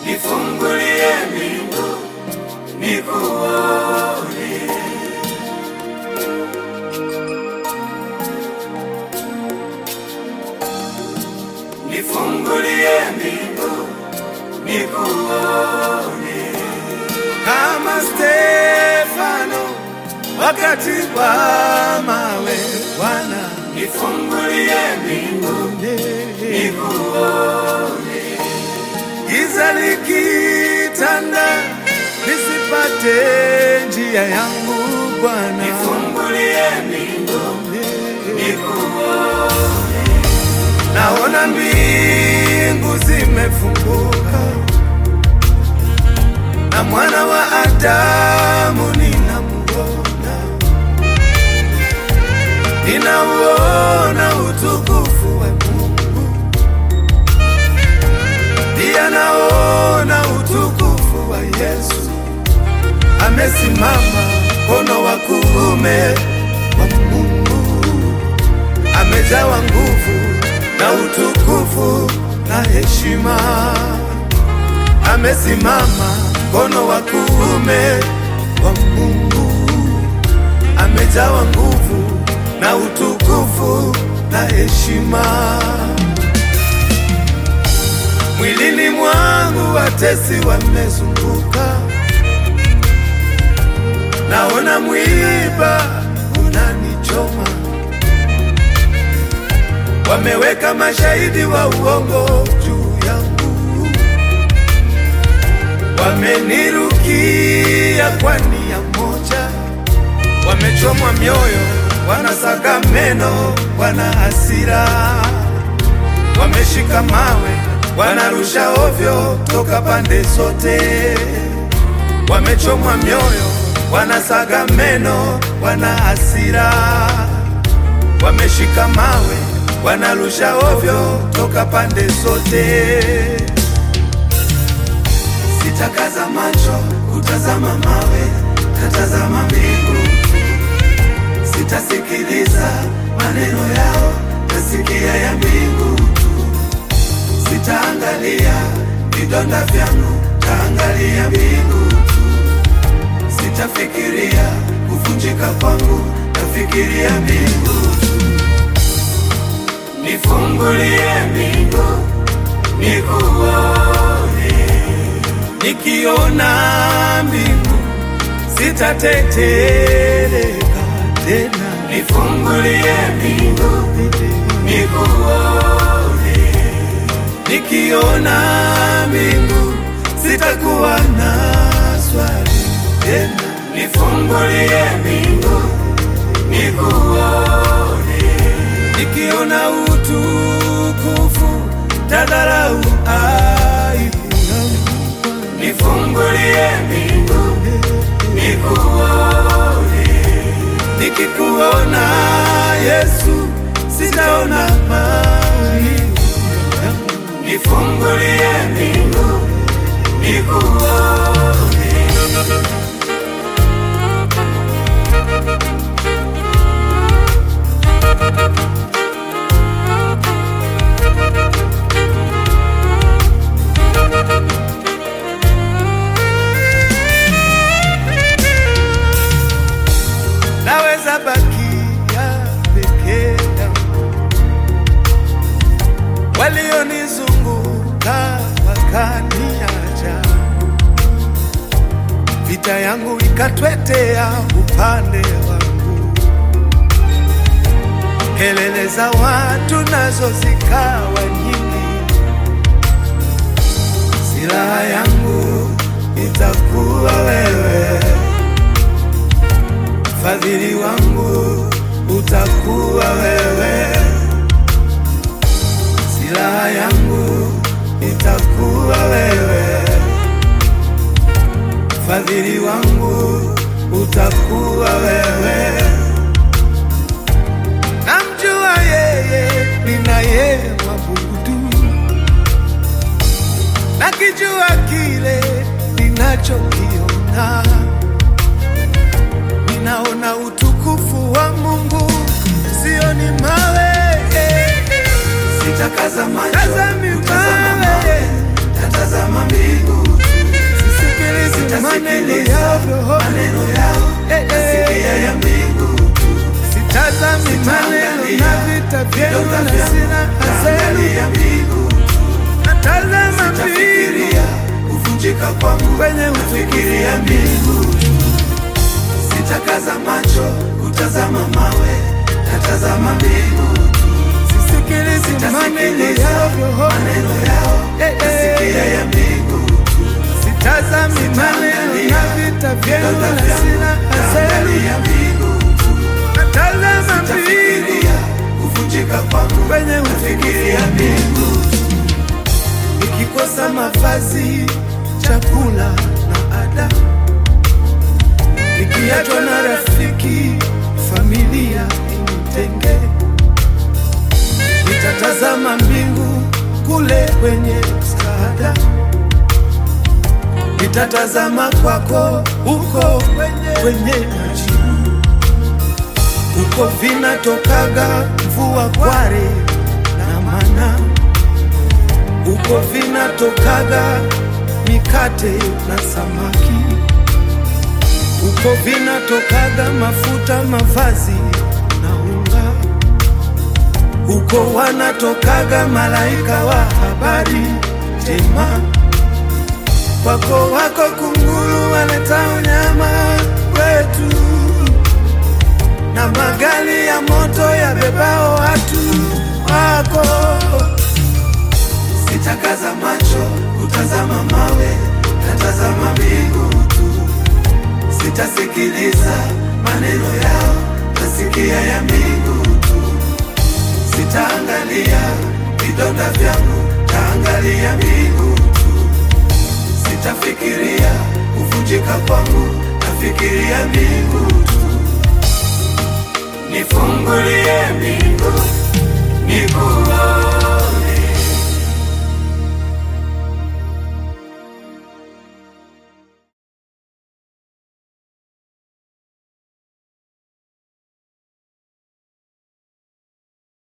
nifungulie mbingu nikuone. Nifungulie mbingu nikuone. kama Stefano wakati wa mawe. Bwana Nifungulie mbingu nikuone. giza likitanda, nisipate njia yangu Bwana. Nifungulie mbingu nikuone. Naona mbingu zimefunguka na mwana wa Adamu ninamuona, ninauona utukufu wa Mungu, pia naona utukufu wa Yesu amesimama mkono wa kuume wa Mungu amejawa nguvu na utukufu na heshima, amesimama mkono wa kuume wa Mungu, amejawa nguvu na utukufu na heshima. Mwilini mwangu watesi wamezunguka, naona mwiba unanichoma wameweka mashahidi wa uongo juu yangu, wamenirukia kwa nia moja, wamechomwa mioyo, wanasaga meno, wana hasira, wameshika mawe, wanarusha ovyo toka pande zote, wamechomwa mioyo, wanasaga meno, wana hasira wameshika mawe wanarusha ovyo toka pande zote. Sitakaza macho kutazama mawe, tatazama mbingu. Sitasikiliza maneno yao, tasikia ya mbingu tu. Sitaangalia vidonda vyangu, taangalia mbingu tu. Sitafikiria kuvunjika kwangu, tafikiria mbingu tu. Nifungulie mbingu nikuone. Nikiona mbingu sitatetereka tena, Nifungulie mbingu nikuone. nikiona mbingu sitakuwa na swali tena. Nifungulie mbingu nikuone. nikiona utukufu tadharau aibu yangu. Nifungulie mbingu nikuone. nikikuona Yesu sitaona maumivu yangu. Nifungulie mbingu nikuone. naweza bakia peke yangu, walionizunguka wakaniacha, vita yangu ikatwetea upande wangu, kelele za watu nazo zikawa nyingi, silaha yangu itakuwa wewe fadhili wangu utakuwa wewe, silaha yangu itakuwa wewe, fadhili wangu utakuwa wewe. Namjua yeye ninaye mwabudu, nakijua kile ninachokiona ninaona utukufu wa Mungu, sioni mawe. Sitakaza macho Tazami kutazama mawe. mawe, tatazama mbingu Sitafikiria kuvunjika kwangu, kwenye nafikiria mbingu. Sitakaza macho kutazama mawe, natazama mbingu. sisikilizi maneno Sitasikiliza yao, maneno yao, Eh, eh. nasikia ya mbingu. sitazami maneno na vita vyenu na silaha zenu, Naangalia mbingu. natazama mbingu Sitafikiria kuvunjika kwangu, kwenye nafikiria mbingu. nikikosa mavazi, chakula na ada, nikiachwa na rafiki, familia initenge, nitatazama mbingu kule kwenye msaada, nitatazama kwako huko kwenye, kwenye majibu, huko vinatokaga mvua kware na mana huko vinatokaga mikate na samaki, huko vinatokaga mafuta, mavazi na unga, huko wanatokaga malaika wa habari njema. Kwako wako kunguru waleta unyama wetu, na magari ya moto yabebao watu wako Sitakaza macho kutazama mawe, natazama mbingu tu. Sitasikiliza maneno yao, nasikia ya mbingu tu. Sitaangalia vidonda vyangu, taangalia mbingu tu. Sitafikiria kuvunjika kwangu, nafikiria mbingu tu. Nifungulie mbingu, nikuone